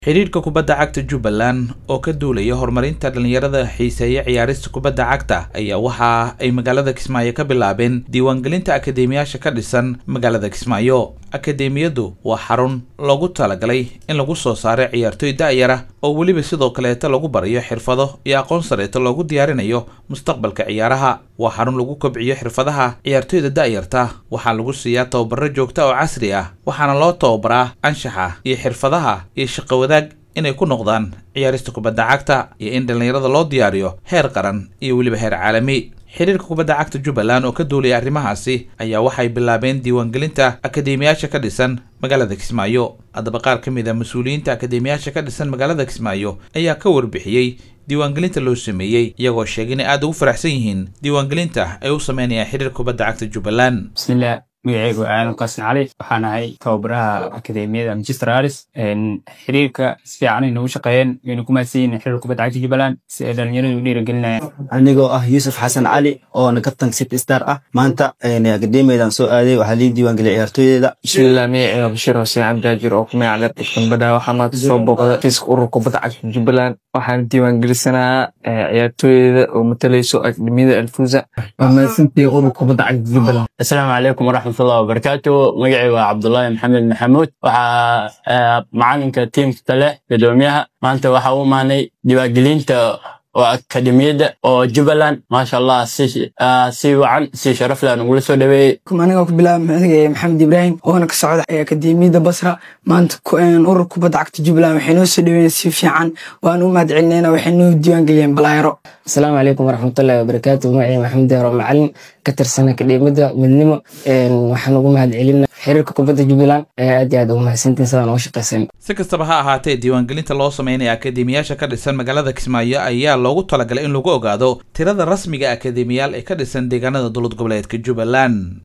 xidhiidhka kubadda cagta jubbaland oo ka duulaya horumarinta dhallinyarada xiiseeya ciyaarista kubadda cagta ayaa waxa ay magaalada kismaayo ka bilaabeen diiwaangelinta akadeemiyaasha ka dhisan magaalada kismaayo akadeemiyadu waa xarun loogu talagalay in lagu soo saaro ciyaartoy da'yara oo weliba sidoo kaleeta lagu barayo xirfado iyo aqoon sareeta loogu diyaarinayo mustaqbalka ciyaaraha waa xarun lagu kobciyo xirfadaha ciyaartoyda da'yarta waxaa lagu siiyaa tababaro joogta oo casri ah waxaana loo tababaraa anshaxa iyo xirfadaha iyo shaqo wadaag inay ku noqdaan ciyaarista kubadda cagta iyo in dhallinyarada loo diyaariyo heer qaran iyo weliba heer caalami xidhiirka kubadda cagta jubbaland oo ka duulaya arrimahaasi ayaa waxay bilaabeen diiwaangelinta akadeemiyaasha ka dhisan magaalada kismaayo haddaba qaar ka mid a mas-uuliyiinta akadeemiyaasha ka dhisan magaalada kismaayo ayaa ka warbixiyey diiwaangelinta loo sameeyey iyagoo sheegay inay aada ugu faraxsan yihiin diiwaangelinta ay u sameynayaan xidhiirka kubadda cagta jubbaland bismillah magaceygu aadan qaasin cali waxaan ahay tababaraha akademiyada manchester aris xiriirka si fiican ay nagu shaqeeyeen wayna ku mahadsan yihiin xiriirka kubadda cagta jubbaland si ay dhalinyaradu u dhiirigelinayaan anigoo ah yuusuf xasan cali oona kabtan city star ah maanta akademiyadan soo aaday waxaa lii diiwaangeliyay ciyaartooydeeda bismillah magaceyga bashir xuseen cabdijaajir oo ku magac leh dambadha waxaa maanta soo booqda fiiska ururka kubadda cagta jubbaland waxaan diiwaangelisanayaa ciyaartooydeeda oo matalayso akademiyada alfuza waa mahadsantihi ururka kubadda cagta jubbaland asalaamu calaykum waraxmatullahi wabarakaatu magaceyga waa cabdullaahi maxamed maxamuud waxaa macalinka tiimka leh gadoomiyaha maanta waxaa u imaanay diiwaangelinta oo akademiyadda oo jubbaland maasha allah si wacan si sharaf leh nagula soo dhaweeyey aniga ku bilaaba magaceyga maxamed ibraahim oona ka socda akademiyadda basra maanta urur kubadda cagta jubbaland waxay noo soo dhaweeyeen si fiican waan u mahad celinayna waxay noo diiwaangeliyeen balaayaro asalaamu calaykum waraxmatullahi wabarakaatu magacey maxamed deero macalin ka tirsan akademiyadda midnimo waxaan ugu mahad celina xiriirka kubadda jubbaland aad iyo aad ugu mahadsantiin sidaan uga shaqaysan si kastaba ha ahaatee diiwaangelinta loo sameynaya akadeemiyaasha ka dhisan magaalada kismaayo ayaa loogu talagalay in lagu ogaado tirada rasmiga akadeemiyaal ee ka dhisan deegaanada dowlad goboleedka jubbaland